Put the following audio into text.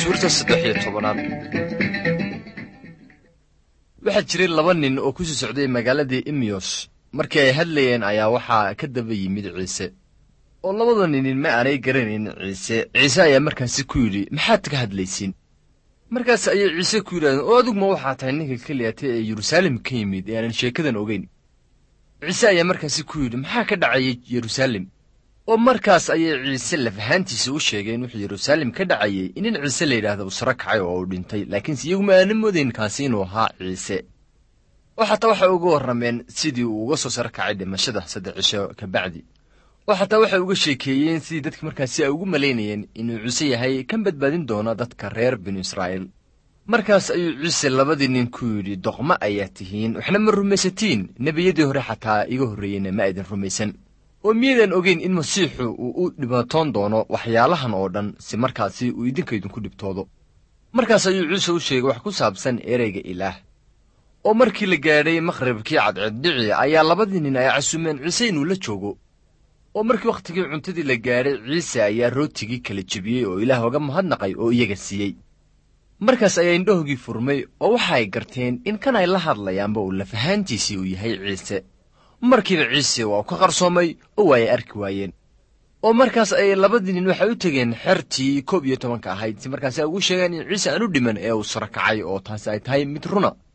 suurta saddex iyo tobanaad waxaa jiray laba nin oo ku sii socday magaaladii imiyos markii ay hadlayeen ayaa waxaa ka daba yimid ciise oo labada ninin ma aanay garanayn ciise ciise ayaa markaasi ku yidhi maxaad ka hadlaysiin markaas ayay ciise ku yidhahdeen oo aduguma waxaa tahay ninka keliyata ee yeruusaalem ka yimid ee aanan sheekadan ogeyn ciise ayaa markaasi ku yidhi maxaa ka dhacayay yeruusaalem oo markaas ayay ciise lafahaantiisa u sheegeen wuxuu yeruusaalem ka dhacayay in nin ciise la yidhaahda uu saro kacay oo uu dhintay laakiinse iyaguma aanan moodayn kaasi inuu ahaa ciise oo xataa waxay uga warrameen sidii uu uga soo saro kacay dhimashada saddex cisho ka bacdi oo xataa waxay uga sheekeeyeen sidii dadka markaasi ay ugu malaynayeen inuu ciise yahay kan badbaadin doona dadka reer binu israa'iil markaas ayuu ciise labadii nin ku yidhi doqmo ayaa tihiin waxna ma rumaysatiin nebiyadii hore xataa iga horreeyeyna ma aydan rumaysan oo miyaydaan ogeyn in masiixu uu u dhibaatoon doono waxyaalahan oo dhan si markaasi uu idinka idinku dhibtoodo markaas ayuu ciise u sheegay wax ku saabsan ereyga ilaah oo markii la gaadhay maqhribkii cadceeddhici ayaa labadii nin ay casumeen ciise inuu la joogo oo markii wakhtigii cuntadii la gaadhay ciise ayaa rootigii kala jebiyey oo ilaah oga mahadnaqay oo iyaga siiyey markaas ayaa indhahoogii furmay oo waxa ay garteen in kan ay la hadlayaanba uu lafahaantiisii uu yahay ciise markiiba ciise waa u ka qarsoomay oo waa ay arki waayeen oo markaas ayay labadii nin waxay u tegeen xertii koob iyo tobanka ahayd si markaasi ay ugu sheegeen in ciise aan u dhiman ee uu saro kacay oo taasi ay tahay mid runa